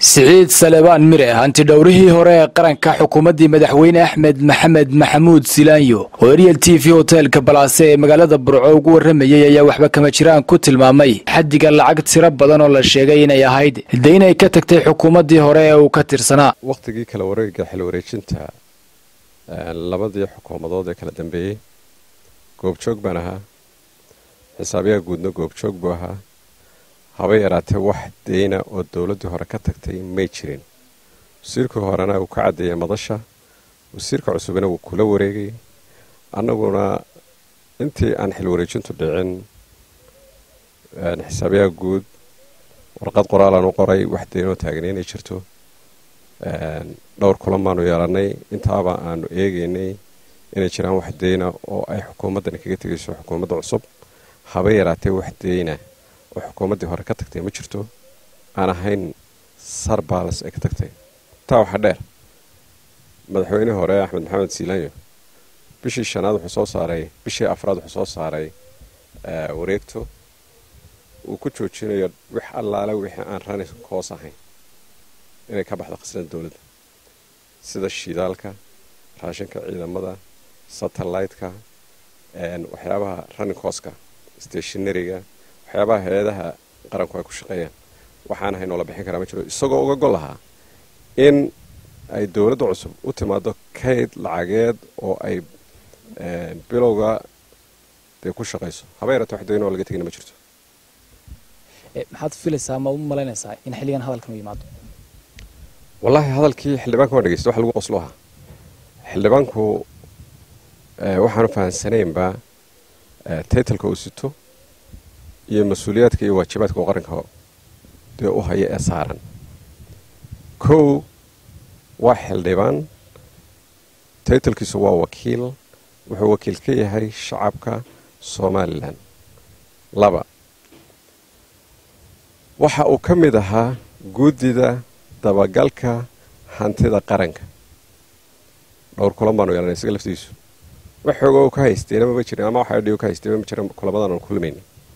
siciid salebaan mire hantidhowrihii hore ee qaranka xukuumaddii madaxweyne axmed maxamed maxamuud silaanyo oo eryel t v hoteelka balaase ee magaalada burco ugu warramayey ayaa waxba kama jiraan ku tilmaamay xaddiga lacag tiro badan oo la sheegay inay ahayd de inay ka tagtay xukuumaddii hore ee uu ka tirsanaa wakhtigii kala wareega xil wareejinta labadii xukuumadood ee kala dambeeyey goobjoog baan ahaa xisaabiyaha guudna goobjoog buu ahaa haba yaraatee wax deyna oo dowladdii hore ka tagtay may jirin wasiirkii horena uu ka caddeeyay madasha wasiirka cusubna wuu kula wareegay annaguna intii aan xil wareejintu dhicin xisaabiyaha guud warqad qoraalaan u qoray wax deynoo taagna inay jirto dhowr kulan baanu yeelannay intaaba aanu eegaynay inay jiraan wax deyna oo ay xukuumaddani kaga tegayso xukuumadda cusub haba yaraatee wax deyna oo xukuumaddii hore ka tagtay ma jirto aan ahayn sarbalas ay ka tagtay taa waxaa dheer madaxweynihii hore axmed maxamed siilaanyo bishii shanaad wuxuu soo saaray bishii afraad wuxuu soo saaray wareegto uu ku joojinayo wix allaale wixii aan rani koos ahayn inay ka baxdo khasnada dowladda sida shidaalka raashinka ciidamada satellaytka waxyaabaha running kooska stationariga waxyaabaha hay-adaha qaranku ay ku shaqeeyaan waxaan ahayn oo la bixin karaa ma jiro isagoo uga gol lahaa in ay dowladda cusub u timaado kayd lacageed oo ay bilowga dee ku shaqayso haba yarate wax dayn oo laga tegina ma jirto maxaad filaysaa ma u malaynaysaa in xilligan hadalkan u yimaado wallaahi hadalkii xildhibaanka waan dhegeysta wax lagu qoslo ahaa xildhibaanku waxaanu fahansanaynba taytalka uu sito iyo mas-uuliyaadka iyo waajibaadka uu qaranka dee u haya ee saaran kow waa xildhibaan taytalkiisu waa wakiil wuxuu wakiil ka yahay shacabka somalilan laba waxa uu ka mid ahaa guddida dabagalka hantida qaranka dhowr kulan baanu yeelanay isaga laftiisu wax xooga u ka haysteyna mama jirin ama waxa dhigo ka haysteyna ma jirin kulamadan aan kulmayna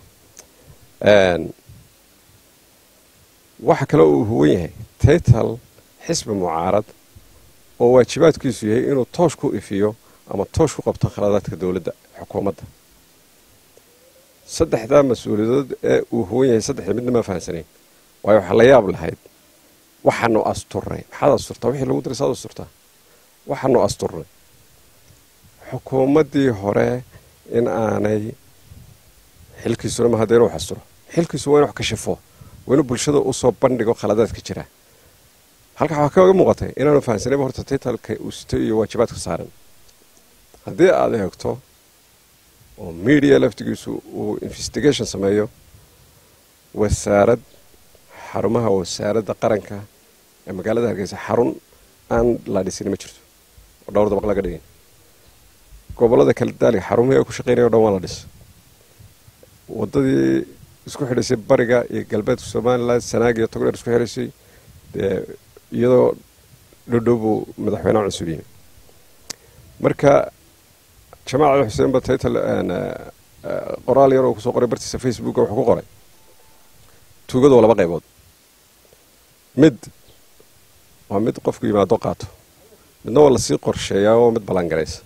waxa kale uu huwan yahay taytal xisbi mucaarad oo waajibaadkiisu yahay inuu toosh ku ifiyo ama toosh ku qabto khaladaadka dowladda xukuumadda saddexdaa mas-uuliyadood ee uu huwan yahay saddexda midna ma fahansanayn waayo waxaa la yaab lahayd waxaanu asturnay maxaad asturtaa wixii lagu diray saad asturtaa waxaanu asturnay xukuumaddii hore in aanay xilkiisuna ma hadda inuu xasturo xilkiisu waa inu wax kashifo waa inuu bulshada usoo bandhigo khaladaadka jira halkaa waxaa kaga muuqatay inaanu fahansanayba horta taytalka uu sito iyo waajibaadka saaran haddii aad eegto oo media laftigiisu uu investigation sameeyo wasaarad xarumaha wasaaradda qaranka ee magaalada hargeysa xarun aan la dhisin ma jirto oo dhowr dabaq laga dhigin gobollada kale daaliga xarumihii ay ku shaqeynaya o dhan waa la dhis waddadii isku xidhaysay bariga iyo galbeedka somalilan sanaag iyo togdheer isku xidhaysay dee iyadoo dhodhow buu madaxweyneha cusub yimi marka jamaal cali xuseen ba taytal qoraal yar oo kusoo qoray bartiisa facebooka wuxuu ku qoray tuugadu waa laba qaybood mid waa mid qofku yimaado qaato midna waa lasii qorsheeyaa oo mid ballangaraysa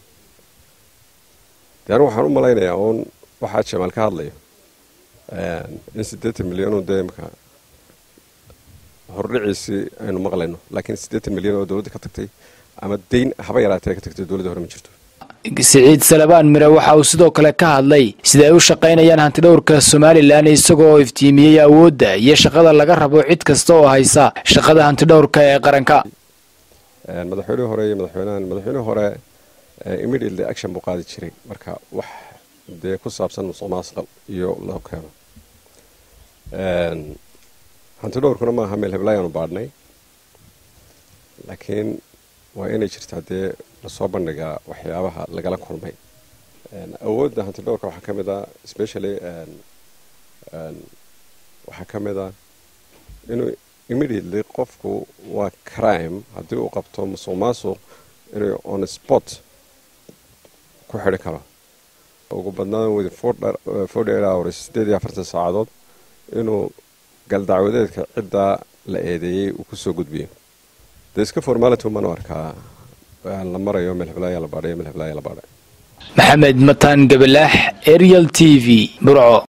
de anu waxaan u malaynayaa uun waxaa jamaal ka hadlayo in siddeetan milyan oo dee imka hordhiciisii aynu maqlayno laakiin siddeetan milyan oo dowladda ka tagtay ama dayn haba yaraatee ka tagtay dowladda hore ma jirto siciid salebaan mire waxa uu sidoo kale ka hadlay sida ay u shaqaynayaan hantidhowrka somalilan isagoo iftiimiyey awoodda iyo shaqada laga rabo cid kasta oo haysa shaqada hantidhowrka ee qaranka madaxweynihii hore iyo madaxweynahan madaxweynihii hore immediately action buu qaadi jiray marka wax dee ku saabsan musuq maasuqa iyo loo keeno hantidhowrkuna maaha meel heblayaanu baadhnay laakiin waa inay jirtaa dee lasoo bandhigaa waxyaabaha lagala kulmay awoodda hantidhowrka waxaa ka mid a specially waxaa ka mid a inuu immediately qofku waa crime haddii uu qabto musuq maasuq inuu on sport ku xidhi karo ugu badnaan within forty eight hours sideed iyo afartan saacadood inuu galdacwadeedka ciddaa la eedeeyey uu kusoo gudbiyo dee iska formality umaan u arkaa la marayo melxiblaaya la baadhay melxiblaaya la baadhay maxamed mataan gabalaax ariel t v burco